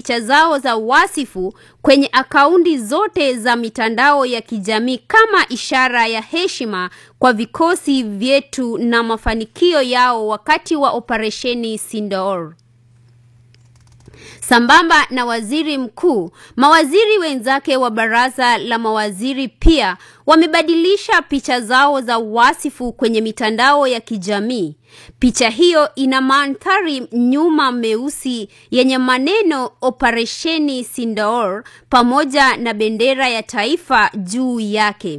picha zao za wasifu kwenye akaunti zote za mitandao ya kijamii kama ishara ya heshima kwa vikosi vyetu na mafanikio yao wakati wa operesheni Sindoor. Sambamba na waziri mkuu, mawaziri wenzake wa baraza la mawaziri pia wamebadilisha picha zao za wasifu kwenye mitandao ya kijamii. Picha hiyo ina mandhari nyuma meusi yenye maneno operesheni Sindoor pamoja na bendera ya taifa juu yake.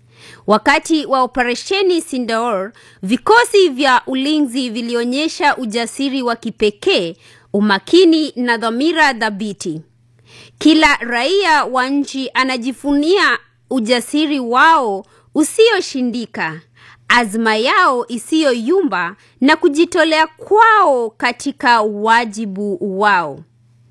Wakati wa operesheni Sindoor, vikosi vya ulinzi vilionyesha ujasiri wa kipekee, umakini na dhamira thabiti. Kila raia wa nchi anajifunia ujasiri wao usioshindika, azma yao isiyoyumba na kujitolea kwao katika wajibu wao.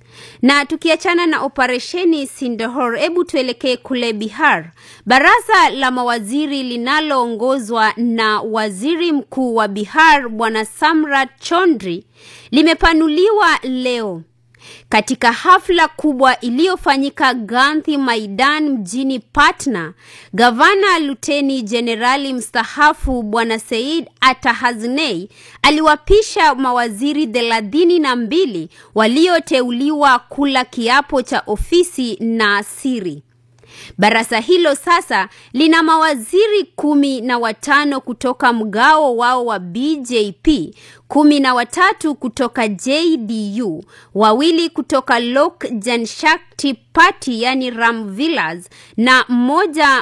Na tukiachana na operesheni Sindoor, hebu tuelekee kule Bihar. Baraza la mawaziri linaloongozwa na waziri mkuu wa Bihar Bwana Samrat Chaudhry limepanuliwa leo katika hafla kubwa iliyofanyika Gandhi Maidan mjini Patna. Gavana Luteni Jenerali mstaafu Bwana Said Atahaznei aliwapisha mawaziri thelathini na mbili walioteuliwa kula kiapo cha ofisi na siri. Baraza hilo sasa lina mawaziri kumi na watano kutoka mgao wao wa BJP, kumi na watatu kutoka JDU, wawili kutoka Lok Janshakti Party yani Ram Vilas na mmoja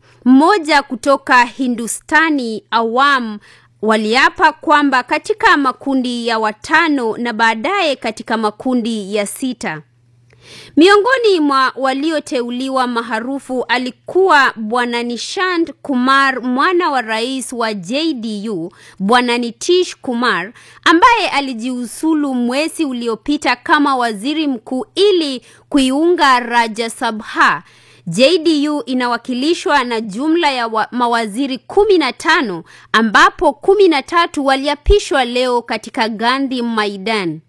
mmoja kutoka Hindustani Awam waliapa kwamba katika makundi ya watano na baadaye katika makundi ya sita. Miongoni mwa walioteuliwa maarufu alikuwa Bwana Nishant Kumar, mwana wa rais wa JDU, Bwana Nitish Kumar ambaye alijiuzulu mwezi uliopita kama waziri mkuu ili kuiunga Rajya Sabha. JDU inawakilishwa na jumla ya wa, mawaziri kumi na tano ambapo kumi na tatu waliapishwa leo katika Gandhi Maidan.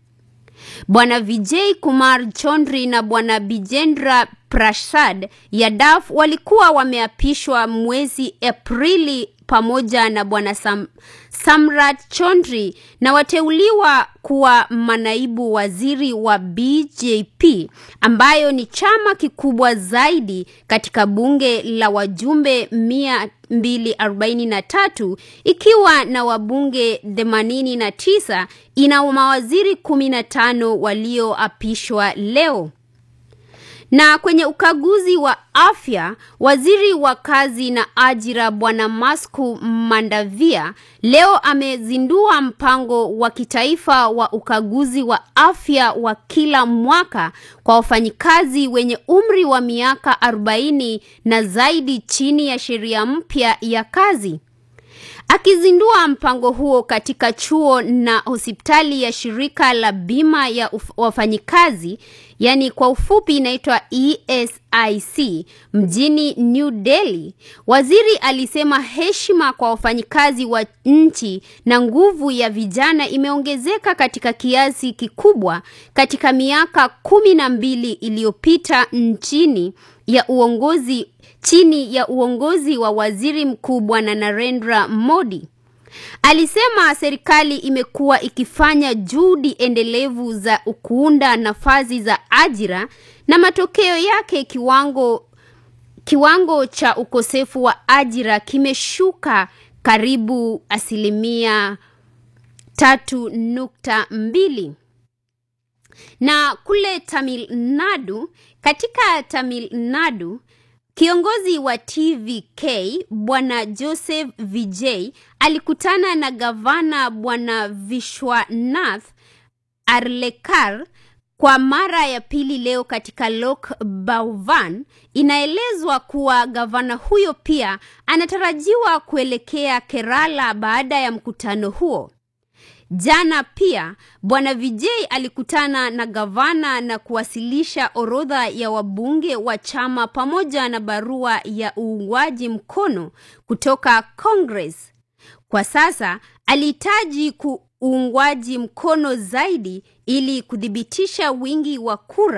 Bwana Vijay Kumar Chaudhry na Bwana Bijendra Prasad Yadav walikuwa wameapishwa mwezi Aprili pamoja na Bwana Sam, Samrat Chaudhry na wateuliwa kuwa manaibu waziri wa BJP ambayo ni chama kikubwa zaidi katika bunge la wajumbe mia 243 ikiwa na wabunge 89 ina mawaziri 15 walioapishwa leo. Na kwenye ukaguzi wa afya, waziri wa kazi na ajira Bwana Masku Mandavia leo amezindua mpango wa kitaifa wa ukaguzi wa afya wa kila mwaka kwa wafanyikazi wenye umri wa miaka 40 na zaidi chini ya sheria mpya ya kazi. Akizindua mpango huo katika chuo na hospitali ya shirika la bima ya wafanyikazi, yani kwa ufupi inaitwa ESIC mjini New Delhi, waziri alisema heshima kwa wafanyikazi wa nchi na nguvu ya vijana imeongezeka katika kiasi kikubwa katika miaka kumi na mbili iliyopita nchini ya uongozi chini ya uongozi wa waziri mkuu bwana Narendra Modi. Alisema serikali imekuwa ikifanya juhudi endelevu za kuunda nafasi za ajira na matokeo yake kiwango kiwango cha ukosefu wa ajira kimeshuka karibu asilimia tatu nukta mbili na kule Tamil Nadu, katika Tamil Nadu Kiongozi wa TVK Bwana Joseph Vijay alikutana na gavana Bwana Vishwanath Arlekar kwa mara ya pili leo katika Lok Bhavan. Inaelezwa kuwa gavana huyo pia anatarajiwa kuelekea Kerala baada ya mkutano huo. Jana pia Bwana Vijay alikutana na gavana na kuwasilisha orodha ya wabunge wa chama pamoja na barua ya uungwaji mkono kutoka Congress. Kwa sasa alihitaji uungwaji mkono zaidi ili kuthibitisha wingi wa kura